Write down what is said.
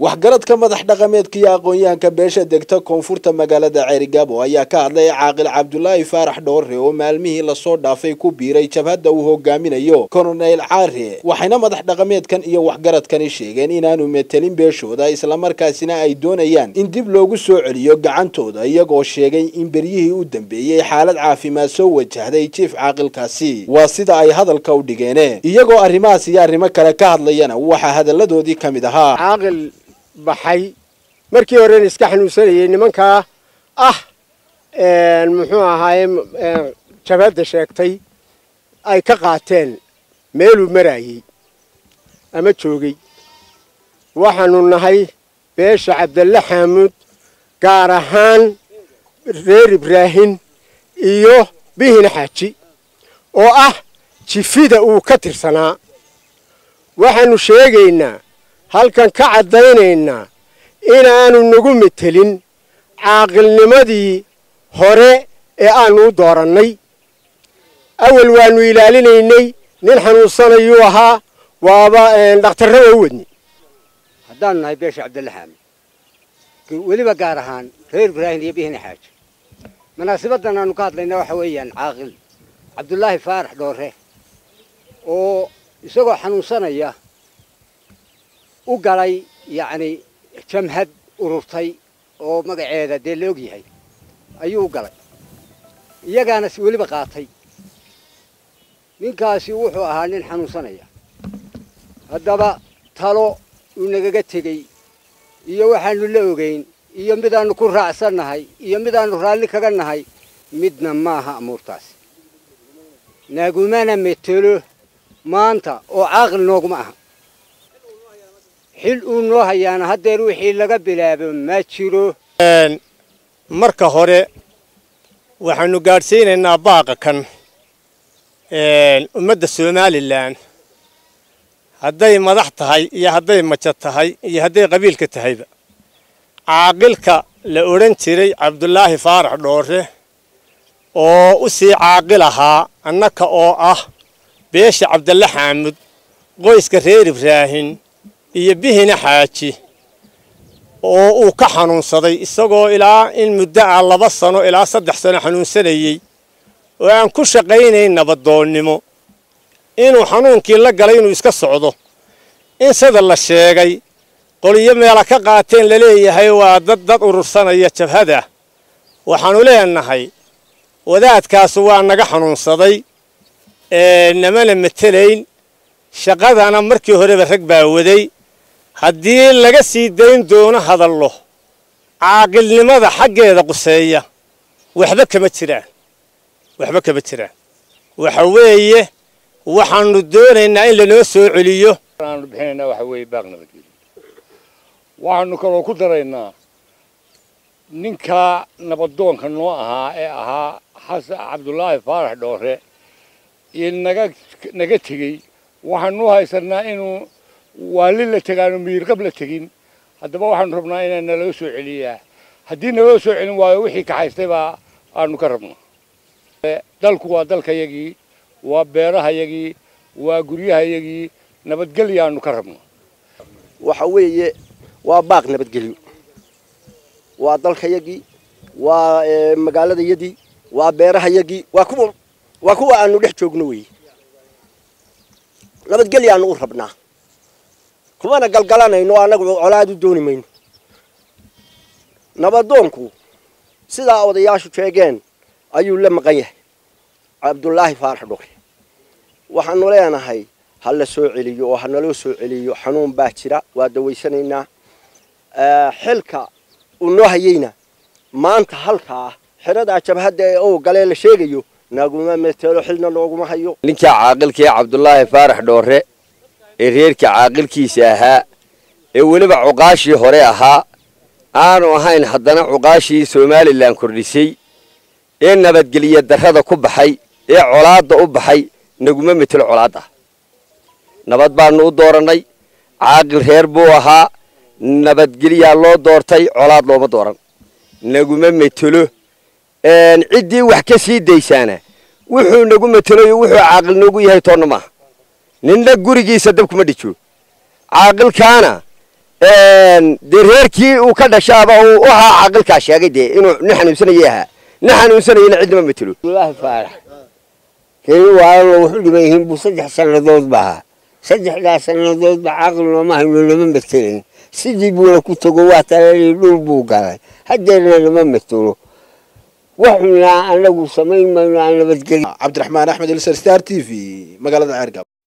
waxgaradka madax dhaqameedka iyo aqoon-yahanka beesha degta koonfurta magaalada ceerigaabo ayaa ka hadlay caaqil cabdulaahi faarax dhoore oo maalmihii lasoo dhaafay ku biiray jabhadda uu hogaaminayo kolonel caare waxayna madax dhaqameedkan iyo waxgaradkani sheegeen inaanu metelin beeshooda islamarkaasina ay doonayaan in dib loogu soo celiyo gacantooda iyagoo sheegay in beryihii u dambeeyey xaalad caafimaad soo wajahday jiif caaqilkaasi waa sida ay hadalka u dhigeen iyagoo arrimahaas iyo arrimo kale ka hadlayana waxaa hadalladoodii ka mid ahaa caaqil baxay markii horena iska xanuunsanayay nimankaa ah muxuu ahaaye jabhadda sheegtay ay ka qaateen meeluu maraayey ama joogay waxaanu nahay beesha cabdalle xaamuud gaar ahaan reer ibraahin iyo bihina xaaji oo ah jifida uu ka tirsanaa waxaanu sheegaynaa halkan ka caddaynaynaa inaanu nagu metelin caaqilnimadii hore ee aanu u doorannay awal waanu ilaalinaynay nin xanuunsanayuu ahaa waaba dhakhtarrada u wadni haddaanu nahay beesha cabdalle xaamid weliba gaar ahaan reer ibraahin iyo bihina xaaji munaasabaddan aanu ka hadlayna waxa weeyaan caaqil cabdulaahi faarax dhoore oo isagoo xanuunsanaya u galay yacni jamhad ururtay oo magaceeda dee la og yahay ayuu u galay iyagaana si weliba qaatay ninkaasi wuxuu ahaa nin xanuunsanaya haddaba talo uu nagaga tegey iyo waxaanu la ogeyn iyo midaannu ku raacsannahay iyo midaannu raalli kaga nahay midna maaha amuurtaasi nagumana metelo maanta oo caaqil nooguma aha xil uu noo hayaana haddeer wixii laga bilaabo ma jiro marka hore waxaanu gaadhsiinaynaa baaqa kan ummadda somalilan hadday madax tahay iyo hadday majo tahay iyo hadday qabiilka tahayba caaqilka la odhan jiray cabdulaahi faarax dhoore oo u sii caaqil ahaa annaka oo ah beesha cabdalle xaamud qoyska reer ibraahin iyo bihina xaaji oo uu ka xanuunsaday isagoo ilaa in muddo ah laba sano ilaa saddex sano xanuunsanayey oo aan ku shaqaynayn nabadoonnimo inuu xanuunkii la galay inuu iska socdo in sida la sheegay qoliyo meela ka qaateen laleeyahay waa dad dad urursanaya jabhada waxaannu leenahay wadaadkaasu waa naga xanuunsaday namana metelayn shaqadana markii horeba rag baa waday haddii laga sii dayn doono hadallo caaqilnimada xaggeeda quseeya waxba kama jiraan waxba kama jiraan waxa weeye waxaanu doonaynaa in lanoo soo celiyo aanu bixinaynaa waxa weeye baaq nabadgelyo waxaanu kaloo ku daraynaa ninka nabadoonka noo ahaa ee ahaa xasan cabdulaahi faarax dhoore iyo naga naga tegey waxaanu haysanaa inuu waali la tegaanu miirqab la tegin haddaba waxaanu rabnaa inaa naloo soo celiyaa haddii naloo soo celin waayo wixii kaxaystay baa aanu ka rabnaa dalku waa dalkayagii waa beerahayagii waa guryahayagii nabadgelyaanu ka rabnaa waxa weeye waa baaq nabadgelyo waa dalkayagii waa magaaladayadii waa beerahayagii waa kuwa waa kuwa aanu dhex joogno weeye nabadgelyaanu u rabnaa kumana galgalanayno annagu colaad u dooni mayno nabadoonku sidaa odayaashu sheegeen ayuu la maqan yahay cabdulaahi faarax dhoore waxaanu leenahay ha la soo celiyo oo ha naloo soo celiyo xanuun baa jira waa dawaysanaynaa xilka uu noo hayeyna maanta halkaa xeradaa jabhadda ee oo galee la sheegayo naguma metelo xilna looguma hayo ninka caaqilkii cabdulaahi faarax dhoore ee reerka caaqilkiisa ahaa ee weliba cuqaashii hore ahaa aanu ahayn haddana cuqaashii somalilan kordhisay ee nabadgelyo darrada ku baxay ee colaadda u baxay naguma metelo colaadda nabad baanu u doorannay caaqil reer buu ahaa nabadgelyaa loo doortay colaad looma dooran naguma metelo ciddii wax ka sii daysaana wuxuu nagu metelayo wuxuu caaqil noogu yahay toonna maaha ninna gurigiisa dab kuma dhijo caaqilkaana dee reerkii uu ka dhashaaba uu ahaa caaqilkaa sheegay dee inuu nin xanuunsanayay ahaa nin xanuunsanayana cidnama matelo abdullaahi faarax reer waalalo wuxu dhiban yihiin buu saddex sannadood ba ahaa saddexdaas sannadood ba caaqil nooma hayno nama matelayn sidii buuna ku tago waa talali dhul buu galay haddeerna nama matelo waxunaa anagu samayn mayno aan nabadgelyo cabdiraxmaan axmed ilsar star t v magaalada ceergab